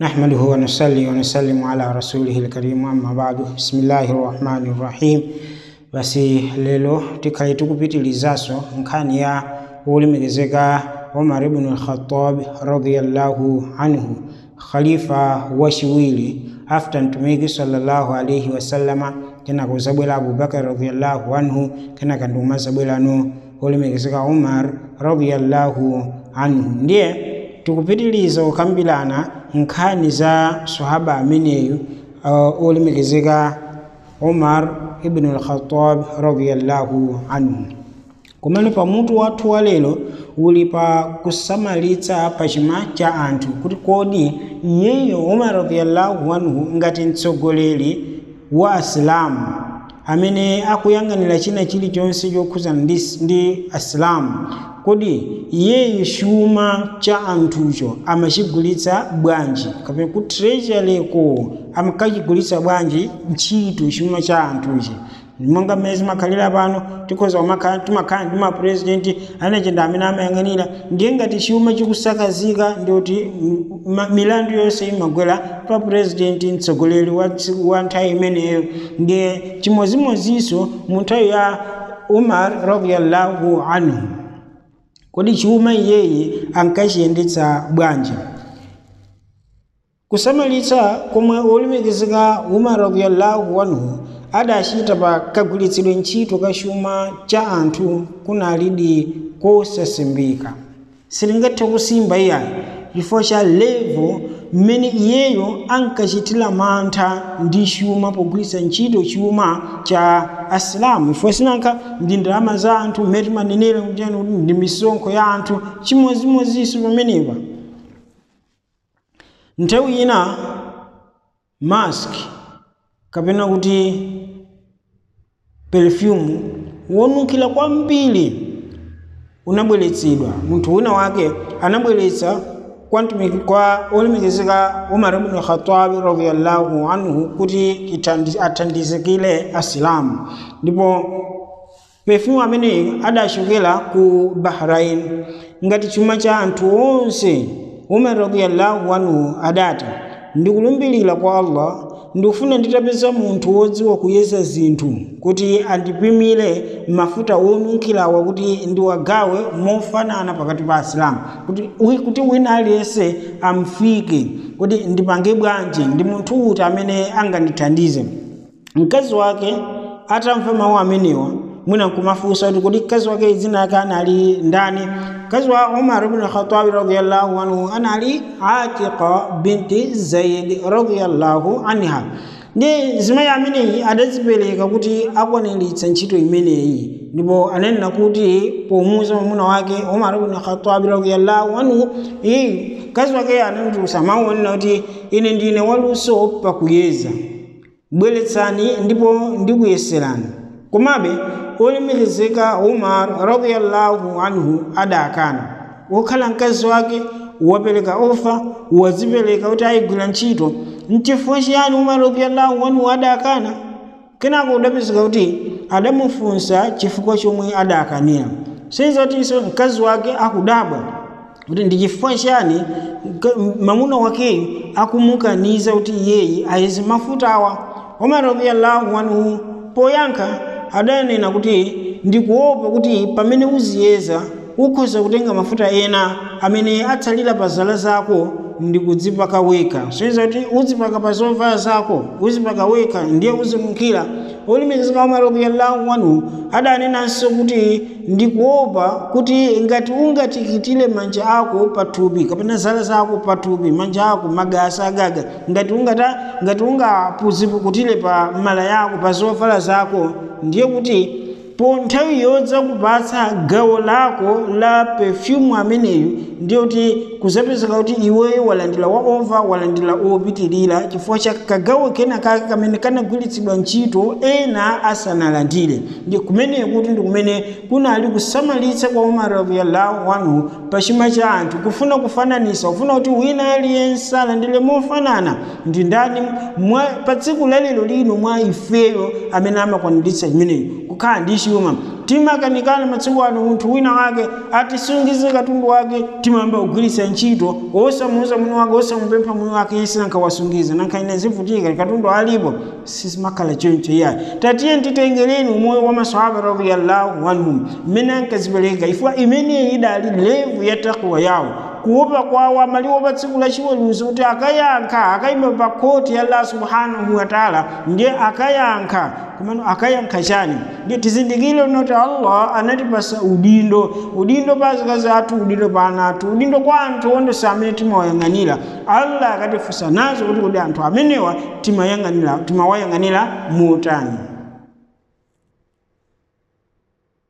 نحمده ونصلي ونسلم على رسوله الكريم أما بعد بسم الله الرحمن الرحيم basi lelo tikhali tikupitilizaso nkhani ya wolemekezeka umar ibn al-khattab radiyallahu anhu khalifa wachiwiri after mtumiki sallallahu alaihi wasallama kenaka uzabwera abubakar radiyallahu anhu kenaka ndi umazabwerano wolemekezeka umar radiyallahu anhu ndiye tikupitiliza kukambirana nkhani za sahaba ameneyu uh, olemekezeka umar ibn al-khattab radiyallahu anhu kumene pamutu wathu wa lero uli pa kusamalitsa pachuma cha anthu kuti kodi iyeyo umar radiyallahu anhu ngati mtsogoleri wa asilamu amene akuyang'anira china chilichonse chokhuzana ndi, ndi asilamu kodi iyeyo chuma cha anthucho amachigulitsa bwanji kapena ku treasuryko amakachigulitsa bwanji ntchito chuma cha anthuchi monga mmene zimakhalira pano tikhoza timakhala ndi mapurezidenti anachenda amene amayang'anira ndiye ngati chuma chikusakazika ndikuti milandu yonse imagwera pa purezidenti mtsogoleri wa, wa nthawi imeneyo ndiye chimodzimodzinso mu nthawi ya umar radiyallahu anhu kodi chuma iyeye ankachiyendetsa bwanji kusamalitsa komwe olemekezeka umar radiyallahu anhu adachita pa kagwiritsidwe ntchito ka chuma cha anthu kunalidi kosasimbika silingathe kusimba iyayi chifukwa cha levo mmene iyeyo ankachitira mantha ndi chuma pogwiritsa ntchito chuma cha asilamu ifo sinanka ndi ndalama za anthu mmene timanenera kuti ndi misonkho ya anthu chimodzimodzinso pamenepa nthawi ina mask kapena kuti perfume wonunkhira kwambiri unabweretsedwa munthu wina wake anabweretsa kwa mtumiki kwa olemekezeka umar ibn khatabi radiyallahu anhu kuti athandizikire asilamu ndipo perfume ameneyi adachokera ku bahrain ngati chuma cha anthu onse umar radiyallahu anhu adati ndikulumbirira kwa allah ndikufuna nditapeza munthu wodziwa kuyeza zinthu kuti andipimire mafuta wonunkhirawa kuti ndiwagawe mofanana pakati pa asilamu kuti, kuti wina aliyense amfike kuti ndipange bwanji ndi munthu uti amene angandithandize mkazi wake atamva mawu amenewa mwina nkumafunsa kuti kodi mkazi wake dzina lake anali ndani mkazi wa umar ibn khatabi radiyallahu anhu anali atiqa binti zaid radiyallahu anha ndi zimayi ameneyi adadzipereka kuti akwaniritsa ntchito imeneyi ndipo ananena kuti pomuuza mwamuna wake umar ibn khatabi radiyallahu anhu iyi mkazi wake anamutulutsa mawu onena kuti ine ndine waluso pakuyeza bweretsani ndipo ndikuyeserani komabe olemekezeka umar radiyallahu anhu adakana wokhala mkazi wake wapereka ofa wadzipereka kuti ayigwira ntchito mchifukwa chiyani umar radiyallahu anhu adakana kenako udapezeka kuti adamufunsa chifukwa chomwe adakanira senza kutinso mkazi wake akudabwa kuti ndi chifukwa chiyani mamuna wakeyu akumukaniza kuti iyeyi ayeze mafutawa umar radiyallahu anhu poyankha adanena kuti ndikuopa kuti pamene uziyeza ukhoza kutenga mafuta ena amene atsalira pa zala zako ndikudzipaka weka soiza kuti uzipaka pa zovala zako uzipaka weka ndiye uzinunkhira olemekezeka umar radiyallahu anhu adanenanso kuti ndikuopa kuti ngati ungatikitire manja ako pathupi kapena zala zako pathupi manja ako magasa agaga ngati ungata ngati ungapuzipukutire pa mala yako pa zovala zako ndiye kuti po nthawi yodza kupatsa gawo lako la perfume ameneyu ndiye kuti kuzapezeka kuti iweyo walandira wa ova walandira opitirira chifukwa cha kagawo kena kake kamene kanagwiritsidwa ntchito ena asanalandire ndi kumeneyo kuti ndi kumene kunali kusamalitsa kwa umar radiyallahu anhu pa chuma cha anthu kufuna kufananisa kufuna kuti wina aliyense alandire mofanana ndi ndani pa tsiku lalero lino mwa ifeyo amene amakwaniritsa chimeneyo kukhala ndi chuma timakanikana masiku ano munthu wina wake atisungize katundu wake timayamba kugwiritsa ntchito osamuuza mwini wake osamupempha mwini wake isi nankawasungiza nankaine zivutika katundu alipo sisimakhala choncho iyayi tatiye titengereni umoyo wa masahaba radiyallahu anhum mmene ankazipereka ifwa imeneyi idali levu ya takwa yawo kuopa kwawo amaliwo pa tsiku la chiweruzo kuti akayankha akayima pa khoti ya allah subhanahu wa taala ndiye akayankha kumano akayankha chani ndiye tizindikire kuti allah anatipasa udindo udindo pa azikazi athu udindo pa ana athu udindo kwa anthu onse amene timawayang'anira allah akatifunsa nazo kuti kodi anthu amenewa timawayang'anira motani